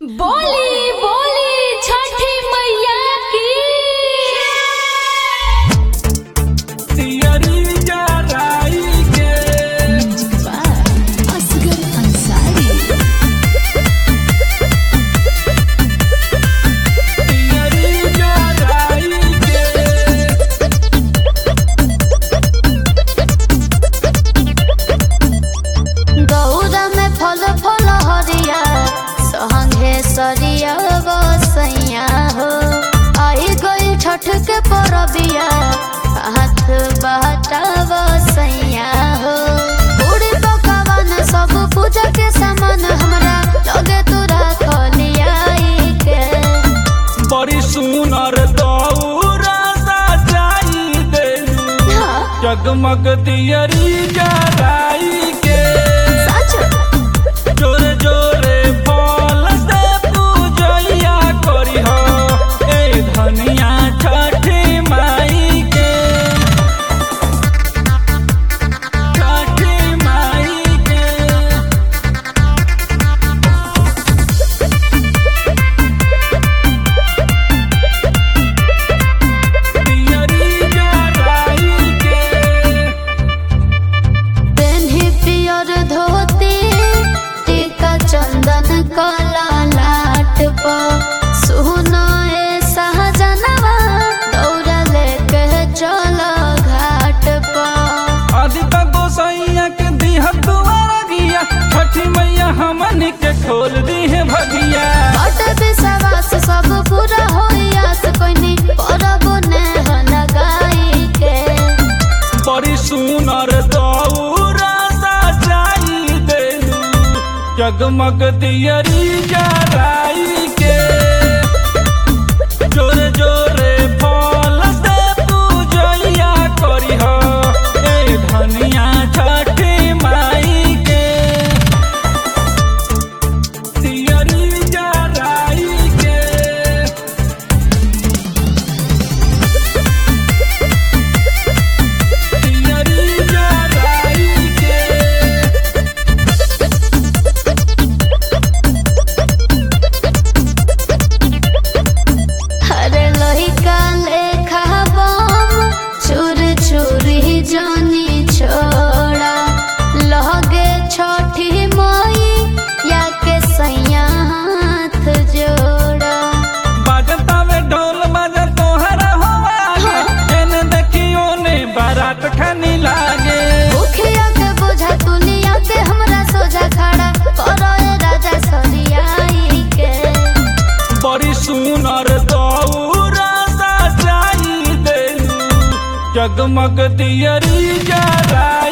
बोली बोली छठी मैया की तियरी जराई के असगर अंसारी तियरी जराई के गौरा में फल फल हरिया सहंगे सरिया बसैया हो आई गई छठ के परबिया हाथ बहटा बसैया हो पूरी पकवान सब पूजा के सामान हमरा लगे तोरा खलियाई के बड़ी सुनर दौरा सजाई देलू जगमग तियरी जराई के सच जोरे जोरे फल से पूजैया करी हो ए धनिया छठी माई के छठी माई के तियरी जराई के पेन्ही पियर धोती टीका चंदन कला लाट पर सुनाए सहजनवा दौड़ा लेके चल घाट पर आदिता गोसैया के दिह दुआरा गिया छठी मैया हमन के खोल दी है भगिया बट विश्वास सब पूरा होइयास कोइनी परब ने लगाई के बड़ी सुनर दौरा सजाई देलू जगमग तियरी जराई के जोरे जोरे फल से पूजैया करी हो ए धनिया छठी माई के तियरी जराई के तियरी जराई के हरे लोहिका लेखा बम चूर चूरी जानी छोड़ा लगे छठी मई या के सैया हाथ जोड़ा बाजता में ढोल बाजा तोहरा होवा जेने देखियो ने बारात खानी लागे मुखिया के बोझा दुनिया के हमरा सोझा खड़ा करो ए राजा सरियाई के बड़ी सुनर दौरा सजाई देलू जगमग तियरी जराई